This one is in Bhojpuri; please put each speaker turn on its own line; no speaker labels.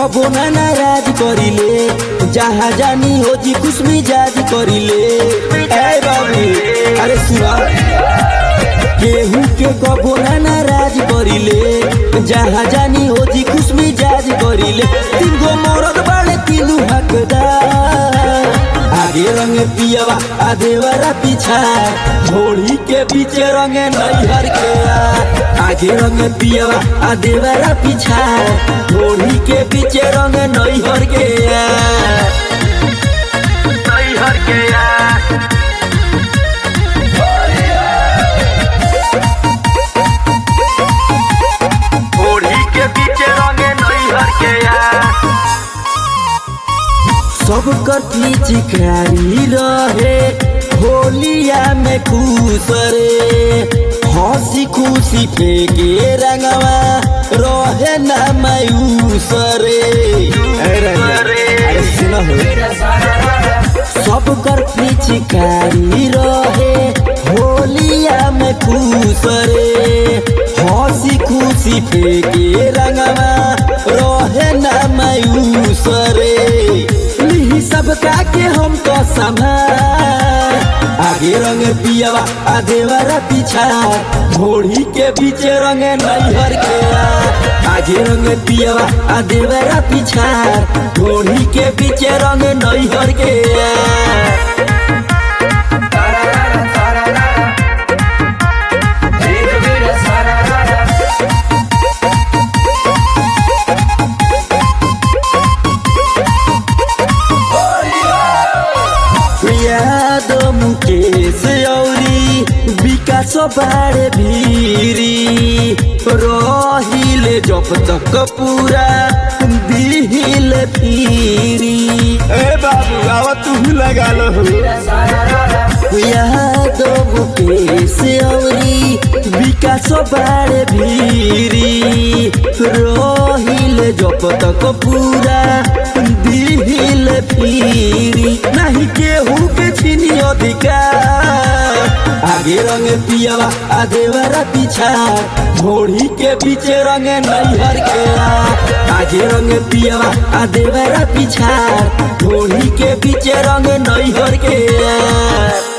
कबो ना नाराज करिले जहाँ जानी हो जी खुश मिजाज करिले ए बाबू अरे सुना केहू के कबो ना नाराज करिले जहाँ जानी हो जी खुश मिजाज करिले तीन गो मरद बाड़े तीनू हकदार आगे रंग पियवा आ देवरा पीछा घोड़ी के पीछे रंग नैहर के आ। आगे रंग पियवा आ देवरा पीछा घोड़ी के पीछे रंग नैहर के आ। नैहर के आ। घोड़ी के पीछे रंग नैहर के आ। सब कथी चिकारी रहे होलिया में खुश रे हंसी खुशी फेंके रंगवा रहे ना मायूस रे अरे सुनो सब कर पिचकारी रहे होलिया में खुश रे हंसी खुशी फेंके रंगवा रहे ना मायूस रे लिही सब के हम तो संभाल आगे रंग पियवा आ देवरा पीछा घोड़ी के पीछे रंग नैहर के आ। आगे रंग पियवा आ देवरा पीछा घोड़ी के पीछे रंग नैहर के आ। यादव मुकेश औरी विकास बाड़े भीरी रहिले जब तक पूरा दिल फिरी ए बाबू आवा तू लगा लो यादव मुकेश औरी विकास बाड़े भीरी रहिले जब तक पूरा दिल फिरी नहीं केहू के छीनी अधिकार आगे रंग पियवा आ देवरा पीछा घोड़ी के पीछे रंग नैहर के आ। आगे रंग पियवा आ देवरा पीछा घोड़ी के पीछे रंग नैहर के आ।